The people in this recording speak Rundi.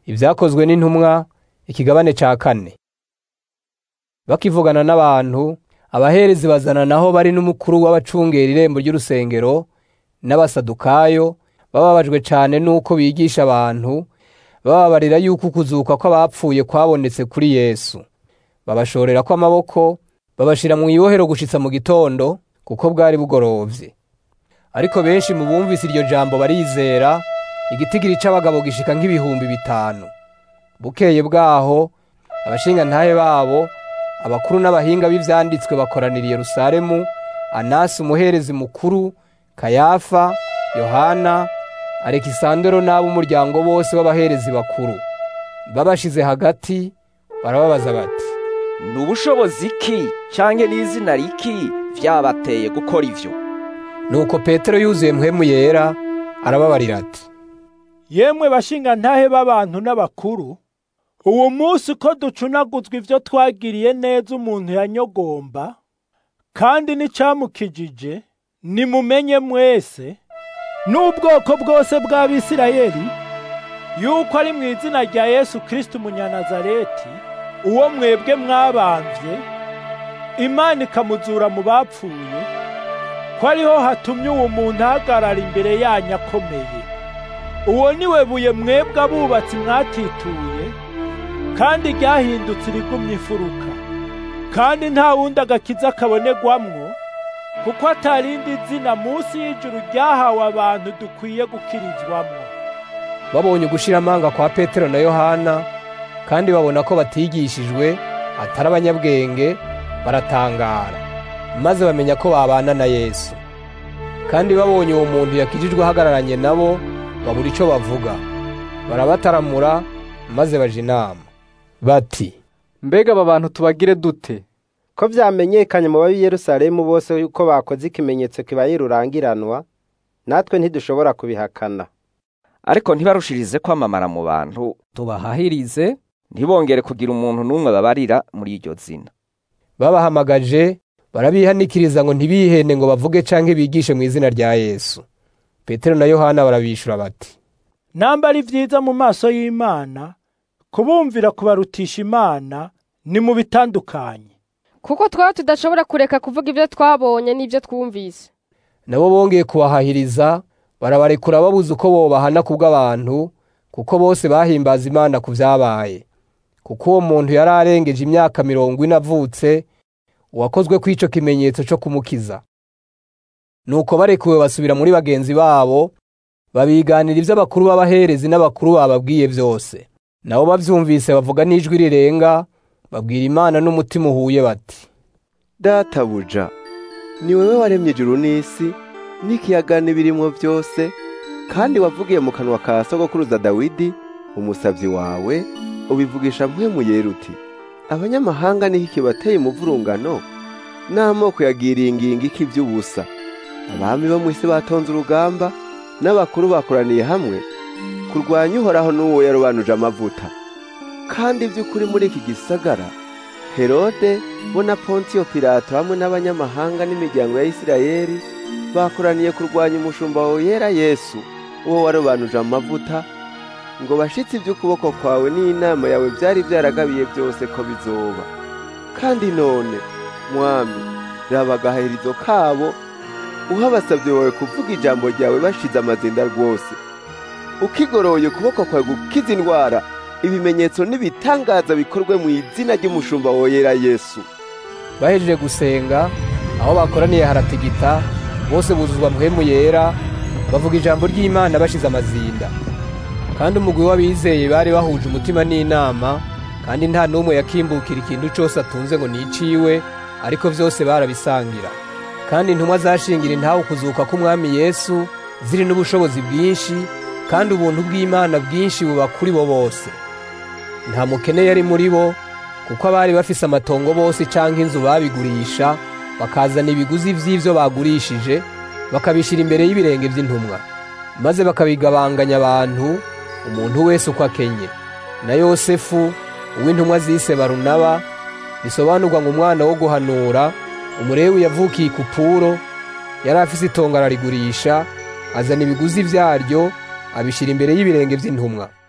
ibyakozwe n'intumwa ikigabane ca kane bakivugana n'abantu abaherezi bazana naho bari n'umukuru w'abacungera irembo ry'urusengero n'abasadukayo bababajwe cane n'uko bigisha abantu bababarira yuko ukuzuka kw'abapfuye kwabonetse kuri yesu babashorera ko amaboko babashira mu ibohero gushitsa mu gitondo kuko bwari bugorovye ariko benshi mu bumvise iryo jambo barizera igitigiri c'abagabo gishika nk'ibihumbi bitanu bukeye bwaho abashingantahe babo abakuru n'abahinga b'ivyanditswe bakoranira i yerusalemu anasi umuherezi mukuru kayafa yohana alekisandero n'ab'umuryango bose w'abaherezi bakuru babashize hagati barababaza bati ni ubushobozi ki canke n'izina riki vyabateye gukora ivyo nuko petero yuzuye mpwemu yera arababarira ati yemwe bashingantahe b'abantu n'abakuru uwo munsi uko ducunaguzwa ivyo twagiriye neza umuntu yanyogomba kandi n'icamukijije nimumenye mwese n'ubwoko bwose bw'abisirayeli yuko ari mu izina rya yesu kristo umunyanazareti uwo mwebwe mwabamvye imana ikamuzura mu bapfuye ko ariho hatumye uwo muntu ahagarara imbere yanyu akomeye uwo niwe buye mwebwe abubatsi mwatituye kandi ryahindutse irigumye imfuruka kandi nta wundi agakiza kabonegwamwo kuko atarindi zina munsi y'ijuru ryahawe abantu dukwiye gukirizwamwo babonye ugushira amanga kwa petero na yohana kandi babona ko batigishijwe atari abanyabwenge baratangara maze bamenya ko babana na yesu kandi babonye uwo muntu yakijijwe ahagararanye nabo babura ico bavuga barabataramura maze baja inama bati mbega aba bantu tubagire dute ko vyamenyekanye mu babi Yerusalemu bose yuko bakoze ikimenyetso kibaye rurangiranwa natwe ntidushobora kubihakana ariko ntibarushirize kwamamara mu bantu tubahahirize ntibongere kugira umuntu n'umwe babarira muri iryo zina babahamagaje barabihanikiriza ngo ntibihende ngo bavuge canke bigishe mu izina rya yesu petero na yohana barabishura bati namba ari vyiza mu maso y'imana kubumvira kubarutisha imana ni mu bitandukanye kuko twaba tudashobora kureka kuvuga ibyo twabonye n'ibyo twumvise nabo bongeye kubahahiriza barabarekura babuze uko bobahana kubw'abantu kuko bose bahimbaza imana ku vyabaye kuko uwo muntu yari arengeje imyaka mirongo ine avutse uwakozwe kw'ico kimenyetso co kumukiza nuko barekuwe basubira muri bagenzi babo babiganira ivyo abakuru b'abaherezi n'abakuru bababwiye vyose nabo bavyumvise bavuga n'ijwi rirenga babwira imana n'umutima uhuye bati databuja ni wewe waremye ijuru n'isi n'ikiyaga n'ibirimwo byose kandi wavugiye mu kanwa ka sogokuruza dawidi umusavyi wawe ubivugisha mpwemu yera uti abanyamahanga niki kibateye umuvurungano n'amoko yagiriye ingingi k'ivy'ubusa abami bo mw'isi batonze urugamba n'abakuru bakoraniye hamwe kurwanya uhoraho n'uwo yarobanuje amavuta kandi by'ukuri muri iki gisagara herode bo na pontiyo pilato hamwe n'abanyamahanga n'imiryango ya isirayeli bakoraniye kurwanya umushumba wawe yera yesu uwo warobanuje amavuta ngo bashitse iby'ukuboko kwawe n'inama yawe byari byaragabiye byose ko bizoba kandi none mwami raba agaherizo kabo uha abasabyi bawe kuvuga ijambo ryawe bashize amazinda rwose ukigoroye ukuboko kwawe gukiza indwara ibimenyetso n'ibitangaza bikorwe mu izina ry'umushumba woyera yesu bahejeje gusenga aho bakoraniye haratigita bose buzuzwa mpwemu yera bavuga ijambo ry'imana bashize amazinda kandi umugwi w'abizeye bari bahuje umutima n'inama kandi nta n'umwe yakimbukira ikintu cyose atunze ngo niciwe ariko byose barabisangira kandi intumwa zashingira intawe ukuzuka k'umwami yesu ziri n'ubushobozi bwinshi kandi ubuntu bw'imana bwinshi buba kuri bo bose nta mukene yari muri bo kuko abari bafise amatongo bose canke inzu babigurisha bakazana ibiguzi vy'ivyo bagurishije bakabishira imbere y'ibirenge vy'intumwa maze bakabigabanganya abantu umuntu wese uko akenye na yosefu uw'intumwa zise barunaba bisobanurwa ngo umwana wo guhanura umurewi yavukiye kupuro yari afise itongo ararigurisha azana ibiguzi vyaryo abishira imbere y'ibirenge vy'intumwa